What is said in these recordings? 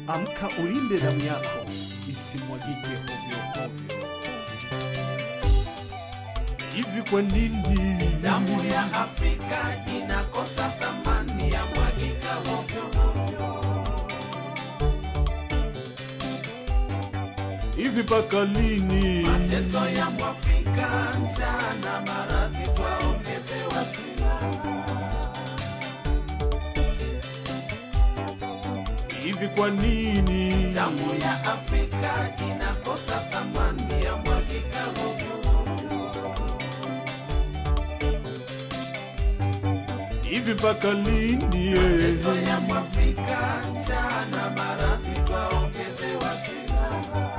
Amka ulinde damu yako isimwagike hovyo hovyo. Hivi kwa nini Damu ya Afrika inakosa thamani ya mwagika hovyo hovyo. hivi mpaka lini? Mateso ya Mwafrika, njaa na maradhi, twaongezewa silaha. Hivi kwa nini? Damu ya Afrika inakosa thamani ya mwagika hovyo hovyo. Hivi mpaka lini? Mateso ya Mwafrika, njaa na maradhi, twaongezewa silaha.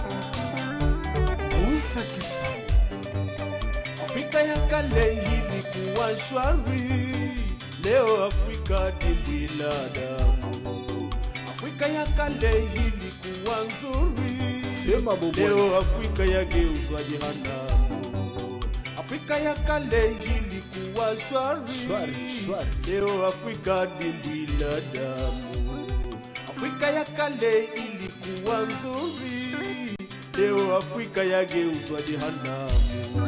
Musa Kisamu. Afrika ya kale ilikuwa shwari, leo Afrika dimbwi la damu. Afrika ya kale ilikuwa nzuri, Sema Bobo leo Alisa. Afrika yageuzwa jehanamu. Afrika ya kale ilikuwa shwari, Shwari, shwari. leo Afrika dimbwi la damu. Afrika ya kale ilikuwa nzuri, leo Afrika yageuzwa jehanamu.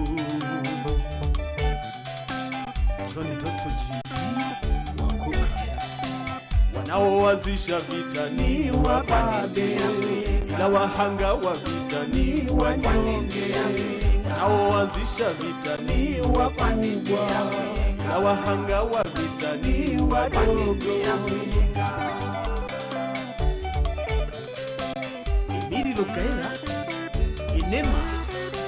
Johnny Doto GT wakukaya, wanaoanzisha vita ni wababe, ila wahanga wa vita ni wanyonge. Wanaoanzisha vita ni wakubwa, ila wahanga wa vita ni wadogo. Emili Lukaela Inema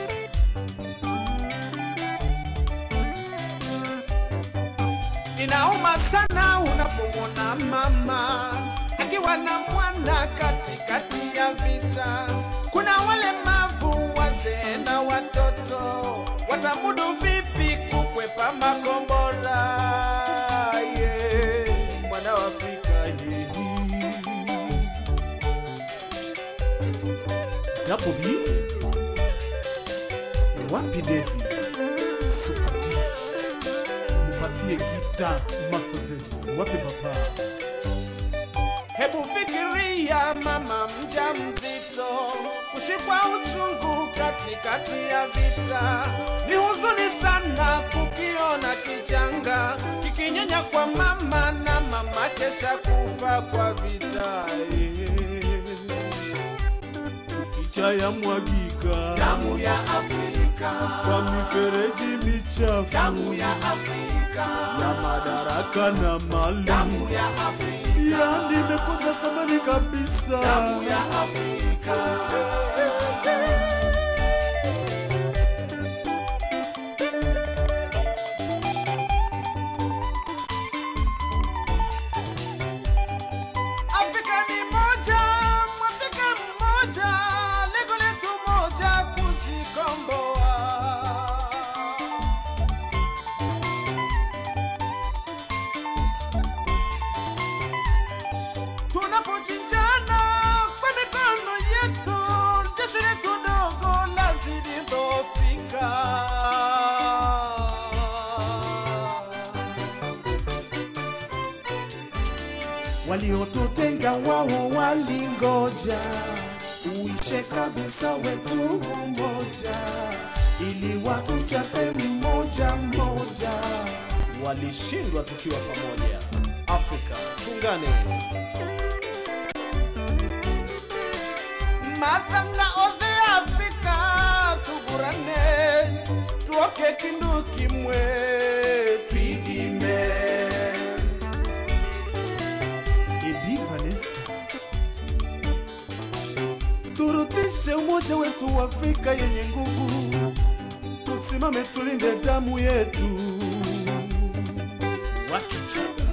Inauma sana unapomwona mama akiwa na mwana katikati ya vita. Kuna walemavu, wazee na watoto, watamudu vipi kukwepa makombora? Yeah. mwana wa Afrika hii Double B wapi Devi Super D mupatie gita Master Z wapi papa Hebu fikiria mama mjamzito kushikwa uchungu katikati ya vita. Ni huzuni sana kukiona kichanga kikinyonya kwa mama na mama kesha kufa kwa vita. kicha ya mwagika Damu ya Afrika, kwa mifereji michafu damu ya Afrika, ya madaraka na mali damu ya Afrika, yani imekosa thamani kabisa damu ya Afrika. Afrika ni moja, Mwafrika mmoja, lengo letu moja, kujikomboa. Tunapochinjana kwa mikono yetu, jeshi letu dogo lazidi dhofika. waliotutenga wao walingoja uishe kabisa wetu umoja, ili watuchape mmoja mmoja. Walishindwa tukiwa pamoja. Afrika tungane. mathanga othe afrika tugurane tuoke kindu kimwe twithime Ebi Vanessa, turudishe umoja wetu wa Afrika yenye nguvu, tusimame tulinde damu yetu. Wakichaga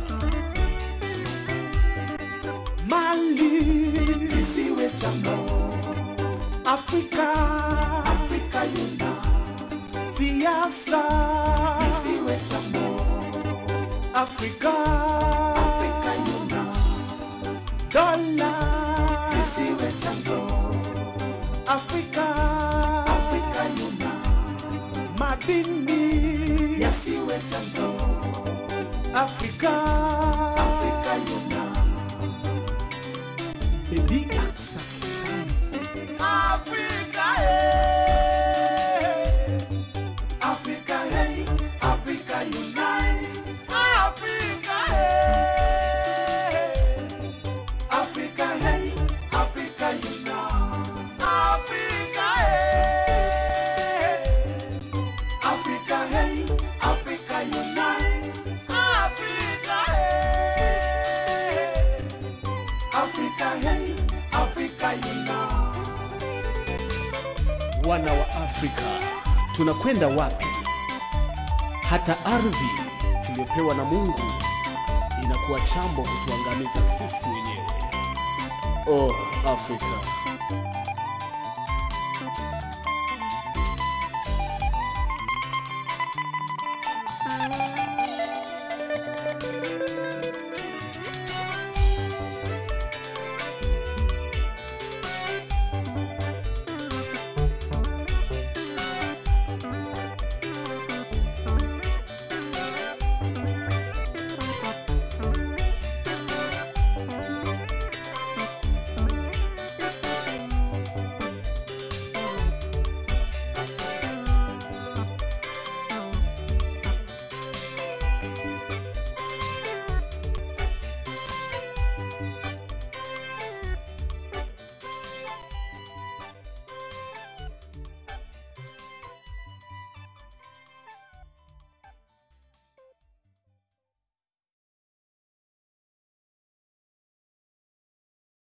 Mali zisiwe jambo, Afrika Afrika yuna siasa zisiwe jambo, Afrika Afrika yuna dola zisiwe chanzo Afrika Afrika yuna madini yasiwe chanzo Afrika Afrika yuna wana wa Afrika, tunakwenda wapi? Hata ardhi tuliyopewa na Mungu inakuwa chambo kutuangamiza sisi wenyewe. Oh, Afrika,